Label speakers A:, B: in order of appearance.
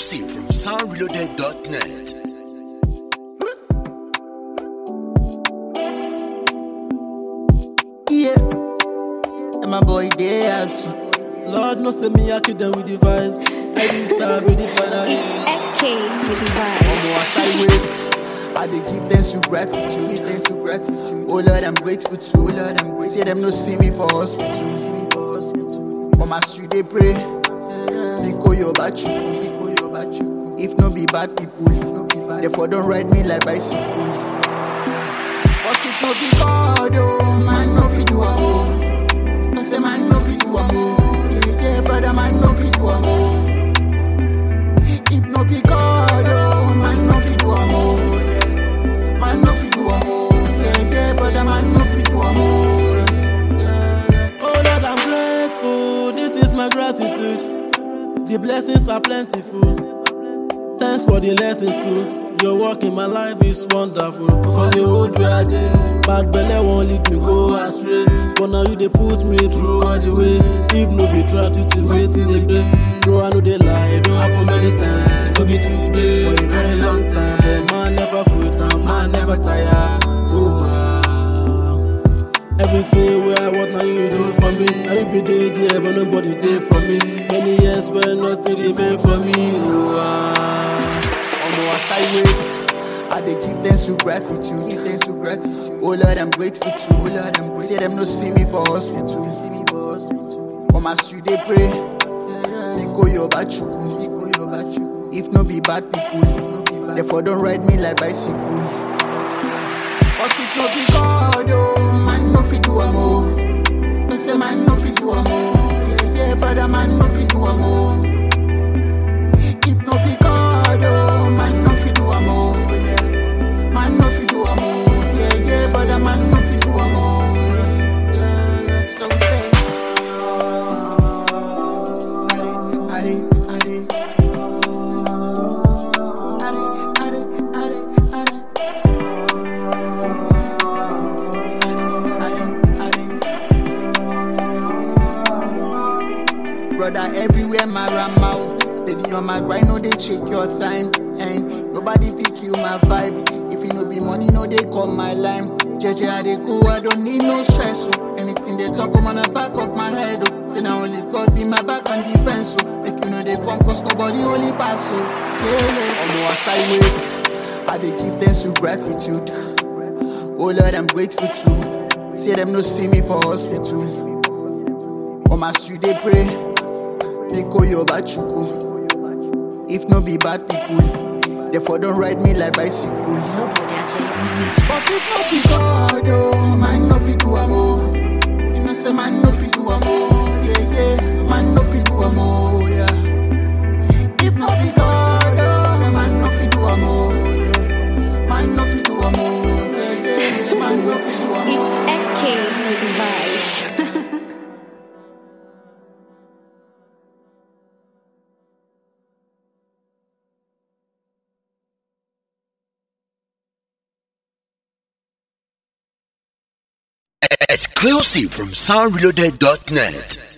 A: Exclusive from soundreloaded.net.
B: Yeah. And my boy there
C: Lord no say me I kill them with the vibes. I be star with the fire.
D: It's AK with the
B: Omo,
D: vibes.
B: as I wait, I dey give them some gratitude, give them some gratitude. Oh Lord, I'm grateful to. Oh Lord, I'm grateful. Say them no see me for hospital, see me for hospital. Mama, street they pray. Biko yo bachu, biko yo bachu. If no be bad people, no be bad. Therefore don't ride me like bicycle. But if no be God, oh man, no fit do am oh. I say man, no fit do am oh. Yeah, yeah, brother, man, no fit do am oh. If no be God, oh, man no fit do am oh, yeah. Man no fit do am oh, yeah, yeah, brother, man no fit do am oh, yeah.
C: Oh Lord, I'm grateful. This is my gratitude. The blessings are plentiful. Thanks for the lessons too. Your work in my life is wonderful. For the old way I did, bad belly won't lead me go astray. But now you they put me through all the way. If no be gratitude, waiting they break. No, I know they lie. It don't happen many times. No be today for a very long time. But man never quit, now man never tire. Oh, ah. Everything where I want now you do for me. I you be there, there, but nobody there for me. Many years where nothing remain for me. Oh, ah.
B: Omo, as I wait, I dey give them some gratitude, give them some gratitude. Oh Lord, I'm grateful to. Oh Lord, I'm grateful. Say them no see me for hospital, see me for hospital. Mama, street they pray. Biko yo bachu, biko yo bachu. If no be bad people, no be bad. Therefore don't ride me like bicycle. But if no be God, oh, man no fit do am oh. I say man no fit do am oh. Yeah, yeah, brother, man no fit do am oh. If no be God, oh, man no fit do am oh, yeah. Man no fit do am oh, yeah, yeah, brother, man no fit do am oh, yeah, yeah. So say, Ari, Ari, Ari. Ari, Ari, Ari, Ari. Brother, everywhere my ramau. Steady on my grind, no they check your time. And nobody pick you my vibe. If you no be money, no they call my line. JJ, I they go, I don't need no stress. Oh. Anything they talk, I'm on the back of my head. Oh. Say now only God be my back and defense. Oh. Make you know they form, cause nobody only pass. Oh. Yeah, yeah. Omo, as I wait, I they give them some gratitude. Oh Lord, I'm grateful too. Say them no see me for hospital. On my street they pray. Biko yo bachuku. If no be bad people, therefore don't ride me like bicycle. But if no be God, oh, man no fit do am oh. You know say man no fit do am oh, yeah yeah. Man no fit do am oh, yeah. If no be God, oh, man no fit do am oh, yeah. Man no fit do am oh, yeah yeah. Man no fit do am
D: It's
B: oh.
D: AK with the vibes.
A: Exclusive from soundreloaded.net.